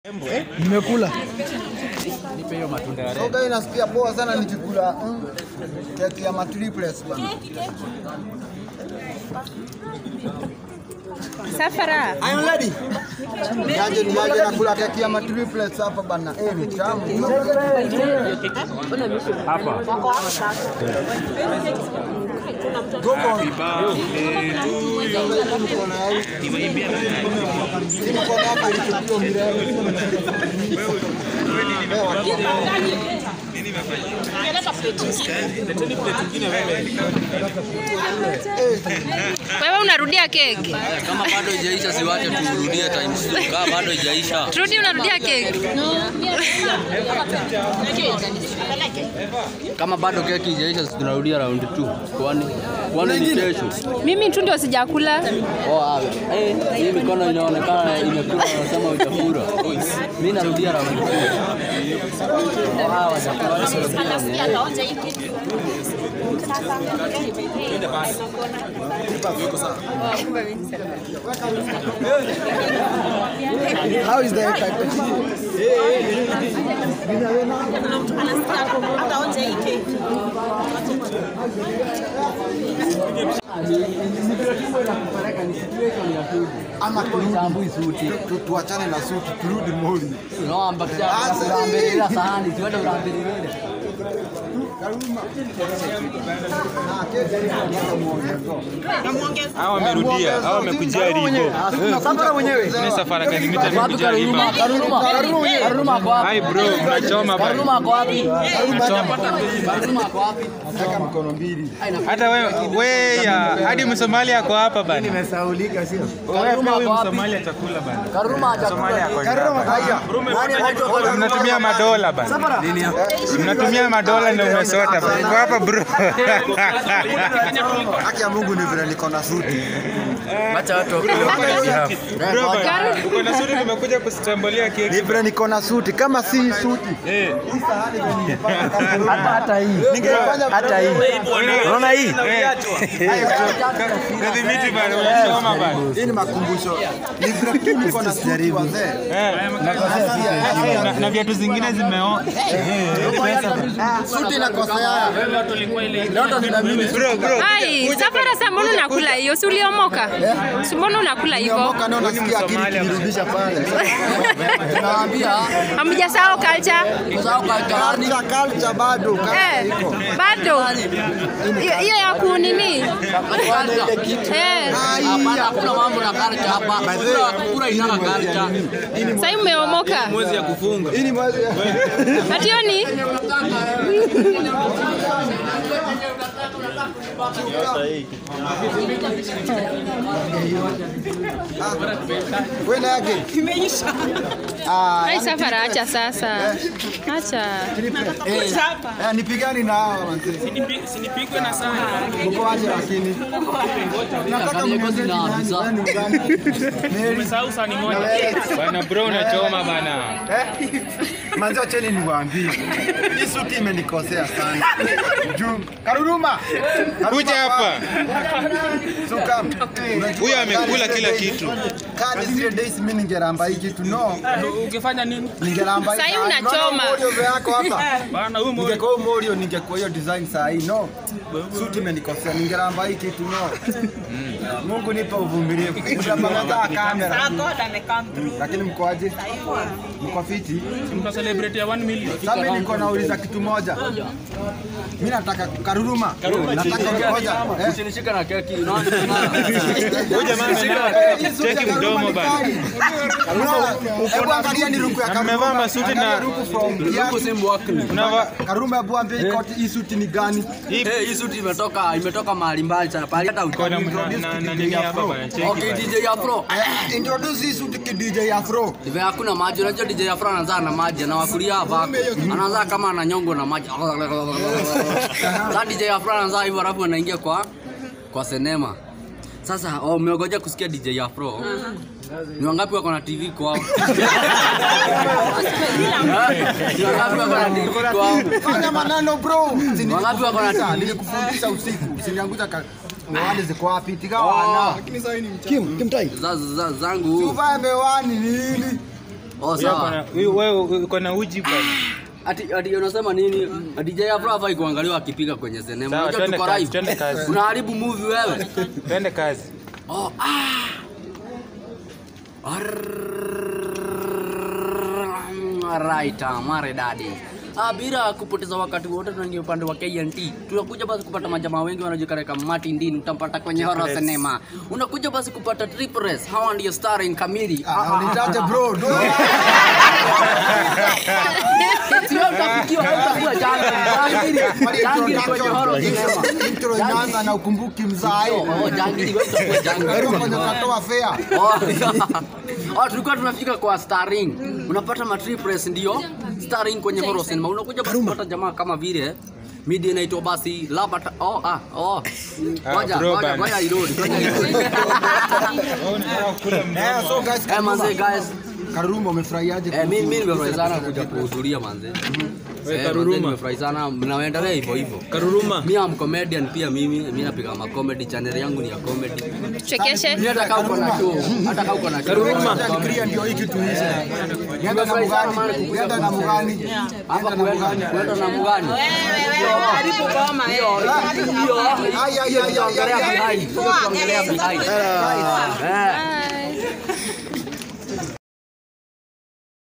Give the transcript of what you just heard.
Nimekula. Soga hii nasikia poa sana nikikula mm, keki ya matriples bana. Safara. I'm ready. Niaje niaje nakula keki ya matriples hapa bana. Eh, ni tamu. Hapa. Mkono hapa ilichukua Wewe unarudia keki. Kama bado haijaisha siwache turudie times two. Kama bado haijaisha. Rudi unarudia keki. Kama bado keki haijaisha si tunarudia round 2. Kwani kwani ni kesho. Mimi tu ndio sijakula. Oh, ah, eh, hii mikono inaonekana imekula wanasema utafura. Mimi narudia round 2. Oh, hawa watakula. How is the effect? Ama Tambui suti. tu- tu- tuachane na suti turudi moli. Unaomba kisha urambirira sahani, siwende urambirire. Hawa wamerudia, hawa wamekujia ribo. Safara mwenyewe. Ni safara gani mita Wapi nimekujia ribo. Karuruma? Karuruma. Karuruma ako wapi? Hai bro, unachoma bana. Karuruma ako wapi? Karuruma ako wapi? Nataka mikono mbili. Hata wewe wewe ya hadi Msomali ako hapa bana. Nimesaulika sio? Wewe pia huyu ako wapi? Msomali atakula bana. Karuruma Msomali atakula. ako hapa. Haya. Mnatumia madola bana. Mnatumia madola na umesota bana. Uko hapa bro. Haki ya Mungu ni vile niko na suti. Acha watu wakule. Bro bana. Uko na suri nimekuja kusitambulia Ni keki. vile niko na suti. Kama si suti. Eh. Hata hata hii. Ningefanya Hata hii. Unaona hii? Kadhibiti bana, unachoma bana. Hii ni makumbusho. Ni vile tu niko na suti wazee. Eh. Na- Na viatu zingine zimeo. Suti inakosea. Bro bro. Ai, Safara sasa mbona unakula hiyo? Si uliomoka? Si mbona unakula hivyo? Niomoka nao nasikia akili kinirudisha pale. Tunawaambia Hamjasahau culture? usahau kalkalani. Culture culture bado. culture Eh, iko. bado. Hiyo hiyo ya kunini? Eh, Hapana, hakuna mambo na kalcha hapa. Kura kura inaka kalcha. sasa umeomoka. Mwezi ya kufunga. Hii ni mwezi. Hationi? Wewe na yake. Ah, Ai, Safara acha sasa. Acha. eh, nipigani na hawa manzi. Sinipigwe na sana. Mko aje lakini. Nataka Kani ngozi mniambie na nani, afisa. nani mgani? Mary. Umesahau sani moja. Bana bro unachoma bana. Eh? Manzi acheni niwaambie. Hii suti imenikosea sana. Juu Karuruma. Kuja hapa. Suka. Huyu amekula kila kitu. Kadi zile days mimi ningeramba hii kitu no. Ukifanya nini? Ningeramba hii. Sasa kadi. unachoma. Unaona Morio yako hapa. Bana huyu moyo. Ningekuwa huyu Morio ningekuwa hiyo design saa hii no. Suti imenikosea ningeramba hii kitu no. Mungu nipe uvumilivu. Mtapanga kamera. Lakini mko aje? Mko fiti? Mta celebrate ya 1 million. Sasa mimi niko nauliza kitu moja. Mimi nataka Karuruma. Nataka ngoja. Eh? Usinishike na keki. Unaona? Huyu jamaa amevaa cheki mdomo bana. Hebu angalia ni ruku ya Na Karuruma. mmevaa masuti na- Angalia ruku from Huko kiatu. si mwakni. Unava Karuruma hebu ambie hii koti hii suti ni gani? Eh, hii suti imetoka imetoka mahali mbali sana. Pale hata uko na na- na na nini hapa bana. Cheki Okay, bana. DJ Afro. Eh, Introduce hii suti ki DJ Afro. Hivi hakuna maji. Unajua DJ Afro anaanza na maji, anawakulia hapa. Anaanza kama ananyongo na maji. Sasa DJ Afro anaanza hivyo alafu anaingia kwa kwa sinema. Sasa oh, umeogoja kusikia DJ Afro. Ni wangapi wako na TV kwao? Ni wangapi wako na TV kwao? Fanya maneno bro. Wangapi wako na TV? Nilikufundisha usiku. Usiniangusha ka Miwani ziko wapi? Tigawa wana. Kim, Kim Tai. Za- za- zangu Uvae miwani nini? Oh, Huyo sawa. ako na- huyu wewe uko na uji bwana. Ati ati unasema nini? DJ Afro hafai kuangaliwa akipiga kwenye sinema. Sawa, Unajua twende tuko kazi, live. twende kazi. Unaharibu movie wewe. Twende kazi. Oh, ah. Alright, ah, maridadi. Ah, bila kupoteza wakati wote tunaingia upande wa KNT. Tunakuja basi kupata majamaa wengi wanajulikana Martin Dean, utampata kwenye horror cinema. Unakuja basi kupata Triple S, hawa ndio starring Kamili. Ah, unitaje bro do Sio utafikiwa hautakuwa janga. Jangili. Jangili kwenye horror cinema. intro inaanza na ukumbuki mzai Oh, jangili wewe utakuwa jangili. Karibu kwenye katoa fair Oh, oh, tulikuwa tunafika kwa starring. Unapata matripres ndio starring kwenye horror cinema. Unakuja basi kupata jamaa kama vile media inaitwa basi Labata. Oh, ah, oh. Ngoja, bro ngoja, bana. ngoja irudi. Ngoja irudi. eh so guys Eh, manze guys. Karuruma umefurahiaje Eh, mimi mimi nimefurahi sana kuja kuhudhuria manze. Wewe Eh, Karuruma. manze, nimefurahi sana mnaendelea hivyo hivyo. Karuruma. Mimi am comedian pia mimi, mimi napiga ma comedy channel yangu ni ya comedy. Tuchekeshe. Mimi hata kama uko na show, hata kama uko na show. Karuruma. Clear ndio hii kitu hizi Nienda na mugani nienda na mugani Hapa kuenda kuenda na mugani. Hiyo hiyo Ay, ay, ay, ay, tunaongelea ay, ay. behind. Hiyo tunaongelea behind. Eh. Bye.